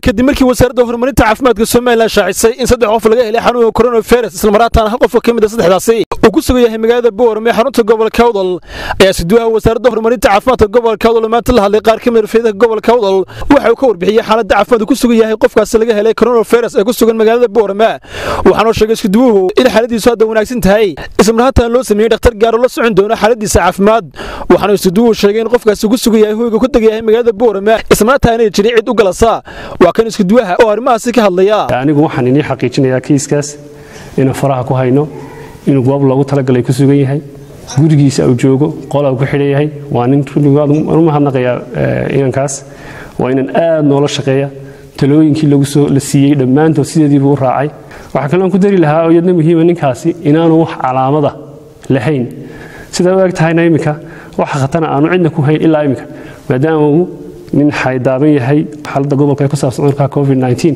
kadib markii wasaaradda horumarinta caafimaadka somalilan shaacisay in saddex qof laga helay xanuunka coronavirus islamaraataana hal qof ka mid a saddexdaasi uu ku sugan yahay magaalada boorame ee xarunta gobolka awdal ayaa siduwaha wasaaradda horumarinta caafimaadka gobolka awdal maanta la hadlay qaar ka mid rafeedaha gobolka awdal waxa uu ka warbixiyey xaaladda caafimaad ku sugan yahay qofkaasi laga helay coronavirus ee ku sugan magaalada boorame waxaanoo sheegay iskuduwuhu in xaaladiisu hadda wanaagsan tahay islamarahaatan loo sameeyey dhakhtar gaaro la socon doono xaaladiisa caafimaad waxaanu iskuduwuhu sheegay in qofkaasi ku sugan yahay hoyga ku degayahay magaalada boorame islamarahataan ay jirin cid u galasa waa kan iskuduwaha oo arrimahaasi ka hadlaya anigu waxaan inii xaqiijinayaa kiiskaas inaan faraha ku hayno inuu goob loogu talagalay ku sugan yahay gurigiisa uu joogo qolaa ku xidhan yahay waa nin runnigaadu u mahadnaqayaa inankaas waa inan aad noola shaqeeya talooyinkii lagu soo la siiyey dhammaantood sideediibuu u raacay waxaa kaloon ku dari lahaa oo iyadna muhiima ninkaasi inaanu wax calaamada lahayn sidaa u eg tahayna iminka waxa khatana aanu cidna ku hayn ilaa iminka maadaama uu nin xaydaaban yahay xaaladda gobolka ee ku saabsan cudurka covid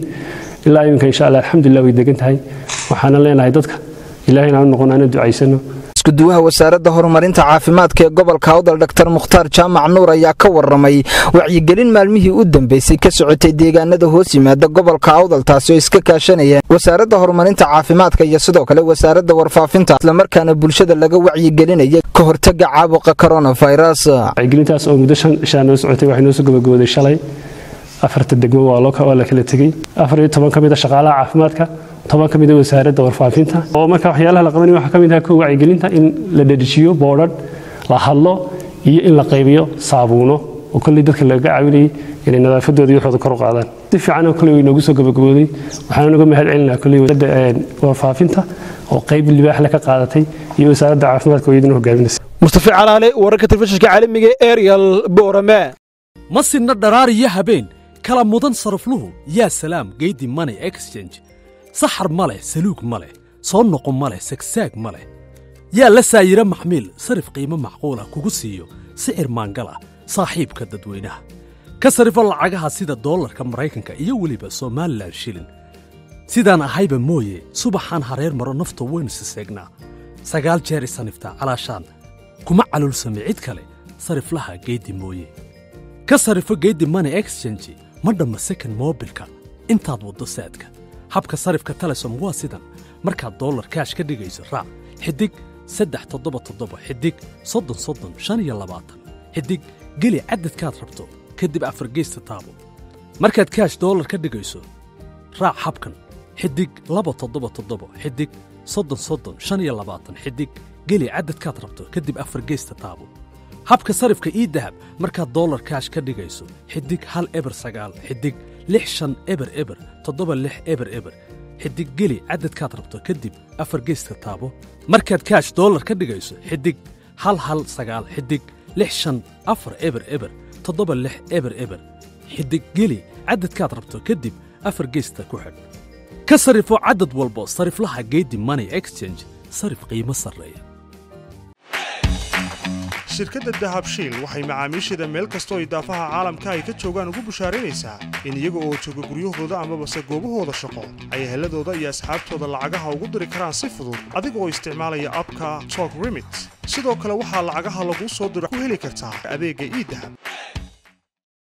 19 ilaa iminka insha allah alxamdulilah way degan tahay waxaana leenahay dadka ilahayna aanu noqon aana ducaysano iskuduwaha wasaaradda horumarinta caafimaadka ee gobolka awdal dr mukhtaar jaamac nuur ayaa ka waramay wacyigelin maalmihii u dambeysay ka socotay deegaanada hoos yimaada gobolka awdal taasi oo iska kaashanayeen wasaaradda horumarinta caafimaadka iyo sidoo kale wasaaradda warfaafinta islamarkaana bulshada laga wacyigelinaya ka hortaga caabuqa coronavirus wacyigelintaas oo muddo shan ishaa noo socotay waxay noo soo gabagabooday shalay afarta degmo waa la kala tegey afar iyo toban ka mid a shaqaalaha caafimaadka toban ka mid a wasaaradda warfaafinta oo marka waxyaalaha la qabanaya waxaa ka mid ah kow wacyigelinta in la dhadhijiyo boodhadh la hadlo iyo in la qaybiyo saabuuno oo kolley dadka laga caawinayay inay nadaafadooda iyo waxooda kor u qaadaan si fiican oo kolley way noogu soo gabagabooday waxaana naga mahad celinaa kolley wasaaradda warfaafinta oo qayb libaaxle ka qaadatay iyo wasaaradda caafimaadka oo iyaduna hogaaminaysa mustafa calaale wararka telefishinka caalamiga ee ariel boorame ma sinna dharaar iyo habeen kala mudan sarafluhu yaa salaam geydi money exchange saxar ma leh saluug ma leh soo noqo ma leh sagsaag ma leh yaa la saayiro maxmiil sarif qiimo macquulah kugu siiyo sicir maangal ah saaxiibka dadweynaha ka sarifo lacagaha sida doolarka maraykanka iyo weliba somalilan shilin sidaan ahayba mooye subaxaan hareer maro nafto waynu siseegnaa sagaal jeer isaniftaa calaashaan kuma calulsame cid kale sariflaha geeddi mooye ka sarifo geeddi money exchange ma dhamma second moobilka intaad waddo saadka habka sarifka telesom waa sidan markaad dollar kaash ka dhigayso raac xidig saddex toddoba toddoba xidig soddon soddon shan iyo labaatan xidig geli cadadkaad rabto kadib afargeysta taabo markaad kaash dollar ka dhigayso raac habkan xidig laba toddoba toddoba xidig soddon soddon shan iyo labaatan xidig geli cadadkaad rabto kadib afargeysta taabo habka sarifka ii dahab markaad dollar kaash ka dhigayso xidig hal eber sagaal xidig lix shan eber eber toddoba lix eber eber xidig geli cadadkaad rabto kadib afar geyska taabo markaad kaash dollar ka dhigayso xidig hal hal sagaal xidig lix shan afar eber eber toddoba lix eber eber xidig geli cadadkaad rabto kadib afar geysta ku xidh ka sarifo cadad walbo sariflaha geedi money exchange sarif qiimo sarreeya shirkadda dahabshiil waxay macaamiisheeda meel kastoo idaafaha caalamka ay ka joogaan ugu bushaaraynaysaa in iyaga oo jooga guryahooda amabase goobahooda shaqo ay heladooda iyo asxaabtooda lacagaha ugu diri karaan si fudud adiga oo isticmaalaya abka tok remit sidoo kale waxaa lacagaha laguu soo diro ku heli kartaa adeegga iidahab